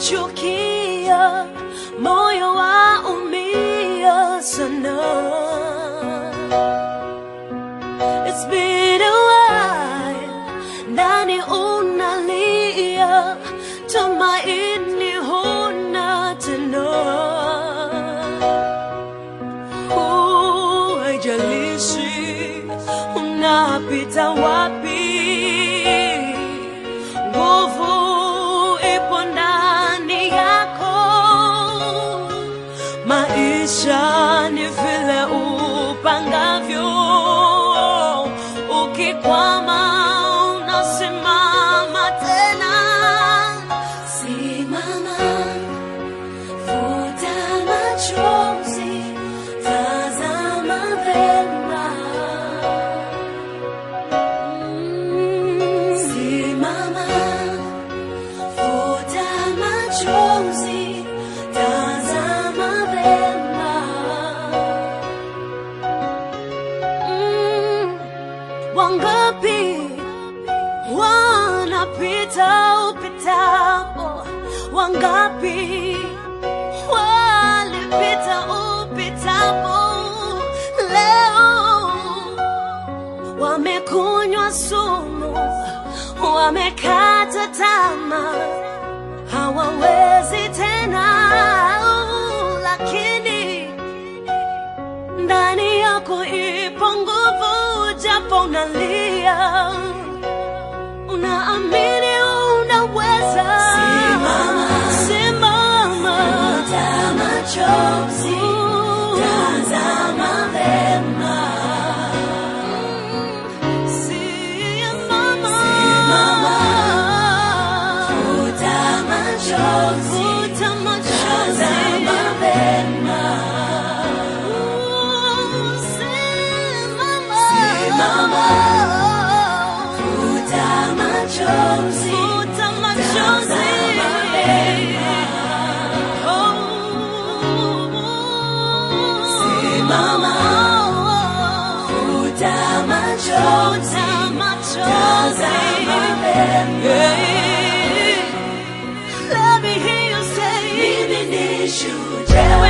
ukinichukia, moyo waumia sana. It's been a while, ndani unalia, tumaini huna tena. Uh, haijalishi unapita wapi, nguvu ipo ndani yako. Maisha ni vile upangavyo, ukikwama unasimama tena. Simama, futa machozi, tazama vema. Mm, Simama, futa machozi, tazama vema. Mm, Wangapi wanapita upitapo, wangapi walipita upitapo, leo wamekunywa sumu, wamekata tamaa, hawawezi tena, lakini ndani yako ipo nguvu, japo unalia, unaamini unaweza. Simama, simama, futa machozi, tazama vema. Simama, futa machozi, futa machozi, tazama vema. Simama, futa machozi, futa machozi, Simama, futa machozi, tazama vema. Let me hear you say, mimi ni shujaa.